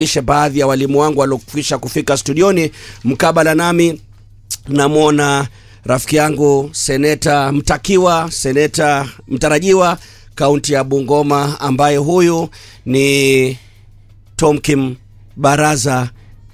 ishe baadhi ya walimu wangu waliokwisha kufika studioni mkabala nami namwona rafiki yangu seneta mtakiwa seneta mtarajiwa kaunti ya bungoma ambaye huyu ni tomkim baraza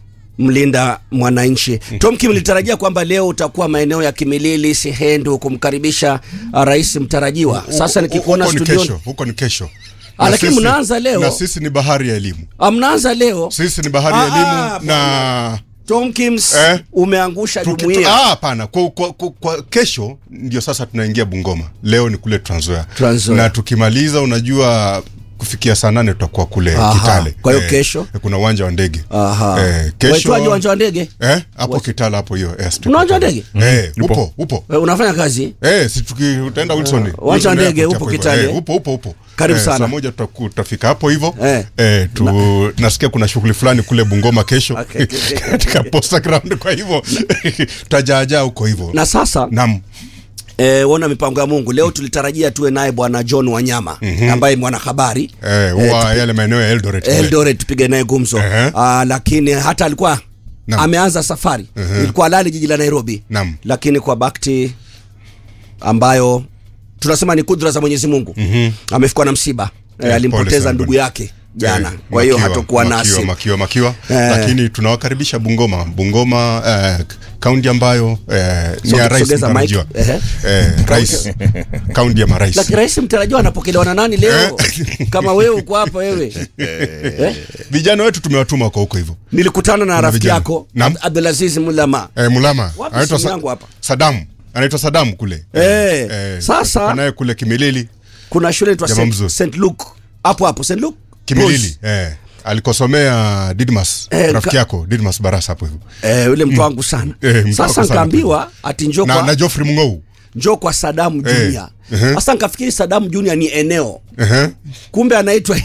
mlinda mwananchi tomkim litarajia kwamba leo utakuwa maeneo ya kimilili sihendu kumkaribisha uh, rais mtarajiwa sasa nikikuona huko ni studioni kesho, huko ni kesho. Ah, Na lakini sisi- mnaanza leo. na sisi ni bahari ya elimu, Ah, mnaanza leo sisi ni bahari Ah, ya ah, elimu na tomkins Eh? umeangusha Tuki- tu- jumuia ah, hapana kwa, kwa, kwa, kwa kesho ndio sasa tunaingia Bungoma. Leo ni kule Trans Nzoia. Trans Nzoia. na tukimaliza, unajua kufikia saa nane tutakuwa kule Aha. Kitale. Kwa hiyo kesho? kuna uwanja wa ndege Aha. eh, kesho Waitwaje uwanja wa ndege eh, hapo Kitale hapo hiyo eh, Kuna uwanja wa ndege? eh, upo upo Eh, unafanya kazi Eh, si tuki utaenda Wilson. uwanja wa Wilson ndege Airport upo hapo hivyo. Kitale. Eh, upo upo upo. Karibu eh, sana. Saa moja tutaku- tutafika hapo hivyo. Eh. Eh, tu nasikia kuna shughuli fulani kule Bungoma kesho Okay, okay, okay. katika Posta Ground kwa hivyo tutajaajaa huko hivyo. na sasa Naam. eh, ona mipango ya mungu leo tulitarajia tuwe naye bwana john wanyama ambaye ni mwanahabari Eh, huwa yale maeneo ya Eldoret. kule. eldoret tupige naye gumzo Ehe. Ah, lakini hata alikuwa Naam. ameanza safari ilikuwa lali jiji la nairobi Naam. lakini kwa bakti ambayo tunasema ni kudra za mwenyezi mungu amefikwa na msiba eh, Eh, pole alimpoteza sana ndugu bwana. yake jana Eh, kwa hiyo makiwa, hatokuwa makiwa, nasi makiwa makiwa Eh. lakini tunawakaribisha Bungoma Bungoma eh, kaunti ambayo eh, ni So, ya rais sogeza mic. mtarajiwa Ehe. eh, rais kaunti ya marais lakini rais mtarajiwa anapokelewa na nani leo kama wewe uko hapa wewe eh? vijana wetu tumewatuma kwa huko hivyo nilikutana na rafiki vijana. yako Naam. Ab- abdulaziz mulama Eh, Mulama Wapi anaitwa simu Sa- yangu hapa? Sadamu anaitwa Sadamu kule Eh, sasa- tuko naye kule Kimilili kuna shule inaitwa Jamaa St. mzuri. St. Luke hapo hapo St. Luke Kimilili eh, alikosomea Didmas Eh, rafiki ka- yako Didmas Barasa hapo hivyo Eh, yule mtu wangu sana Eh, mtu sasa wako sana nkaambiwa ati njoo na, kwa, na Geoffrey Mungou njoo kwa Sadamu Eh, Junior ehe. sasa nkafikiri Sadamu Junior ni eneo Ehe. kumbe anaitwa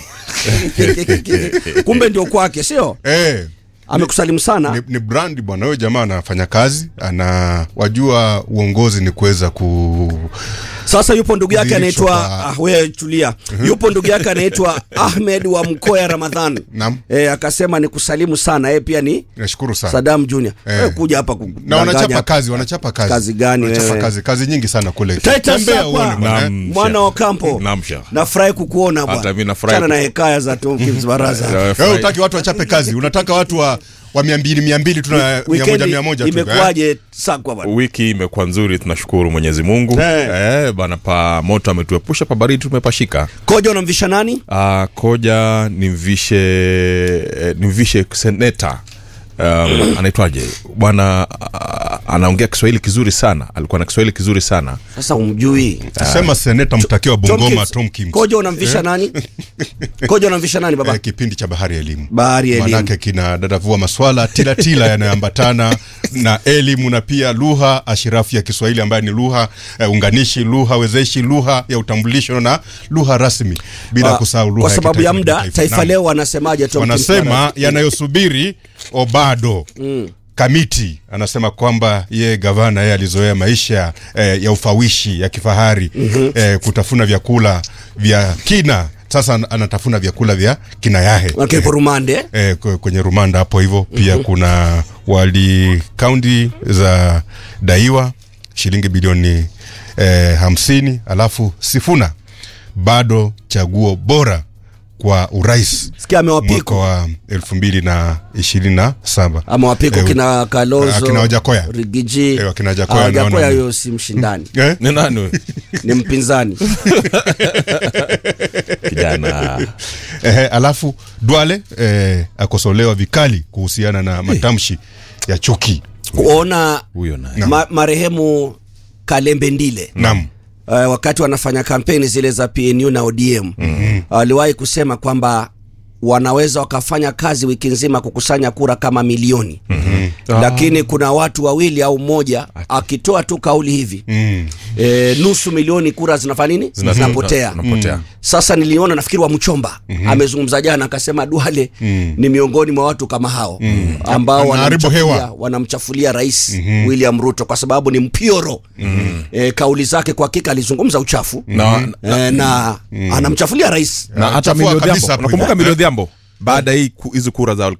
kumbe ndio kwake sio eh, amekusalimu sana ni, ni brand bwana huyo jamaa anafanya kazi ana wajua uongozi ni kuweza ku sasa yupo ndugu yake Kudhihirishwa anaitwa kwa- ah, wewe tulia yupo ndugu yake anaitwa Ahmed wa Mkoya Ramadhan Naam. eh, akasema ni kusalimu sana yeye pia ni nashukuru sana Sadam Junior Eh. wewe kuja hapa na kudanganya wanachapa hapa. kazi wanachapa kazi Kazi gani wanachapa wewe? kazi kazi nyingi sana kule Titus Tembea hapa. uone bwana, eh. Naam. mwana wa kampo Naam, Sheikh. nafurahi kukuona Hata bwana mimi nafurahi Achana na kuku- hekaya za Tom Kims Baraza Wewe utaki watu wachape kazi unataka watu wa wa mia mbili mia mbili tuna mia moja Weekend mia moja tu eh? imekuwaje sakwa bwana wiki imekuwa nzuri tunashukuru mwenyezi mungu Eh. eh, bana pa moto ametuepusha pa baridi tumepashika koja unamvisha nani uh, koja nimvishe eh, nimvishe seneta um, anaitwaje bwana uh, anaongea kiswahili kizuri sana alikuwa na kiswahili kizuri sana sasa umjui sema seneta mtakiwa Tom Bungoma Kims. Tom Kims koja unamvisha nani koja unamvisha nani baba eh, kipindi cha bahari ya elimu Bahari ya Elimu. manake kina dadavua maswala tilatila yanayoambatana na elimu na pia lugha ashirafu ya Kiswahili ambayo ni lugha eh, unganishi lugha wezeshi lugha ya utambulisho na lugha rasmi bila Ah, kusahau lugha kwa sababu ya kitaifa na muda kimataifa. taifa Naam. leo wanasemaje Tom Kims Baraza? wanasema yanayosubiri obado mm. kamiti anasema kwamba ye gavana yeye alizoea maisha eh, ya ufawishi ya kifahari mm-hmm. eh, kutafuna vyakula vya kina sasa an- anatafuna vyakula vya kina yahe Wake ipo rumande eh, kwe- kwenye rumanda hapo hivyo pia mm-hmm. kuna wali kaunti za daiwa shilingi bilioni eh, hamsini alafu sifuna bado chaguo bora kwa urais sikia mwaka amewapiko wa elfu mbili na ishirini na saba amewapiko Eh, kina Kalonzo akina Wajakoya. Rigiji Eh, wakina Wajakoya Ah, Wajakoya naona- huyo si mshindani eh? ni nani huyu? ni mpinzani kijana eh, alafu Duale eh, akosolewa vikali kuhusiana na matamshi ya chuki kuona huyo naye ma, marehemu Kalembe Ndile nam uh, wakati wanafanya kampeni zile za PNU na ODM mm-hmm. waliwahi kusema kwamba wanaweza wakafanya kazi wiki nzima kukusanya kura kama milioni mm-hmm. lakini kuna watu wawili au mmoja akitoa tu kauli hivi mm. e, nusu milioni kura zinafanya nini Zina- zinapotea zinapotea. sasa niliona nafikiri wa mchomba mm-hmm. amezungumza jana akasema duale mm. ni miongoni mwa watu kama hao mm. ambao Anaharibu wanamchafulia, hewa. wanamchafulia rais mm-hmm. william ruto kwa sababu ni mpioro mm-hmm. e, kauli zake kwa hakika alizungumza uchafu Na- e, na anamchafulia rais na hata Chafua milio kabisa dhiambo hapo unakumbuka hivyo. milio dhiambo baada ya hii ku- hizi kura za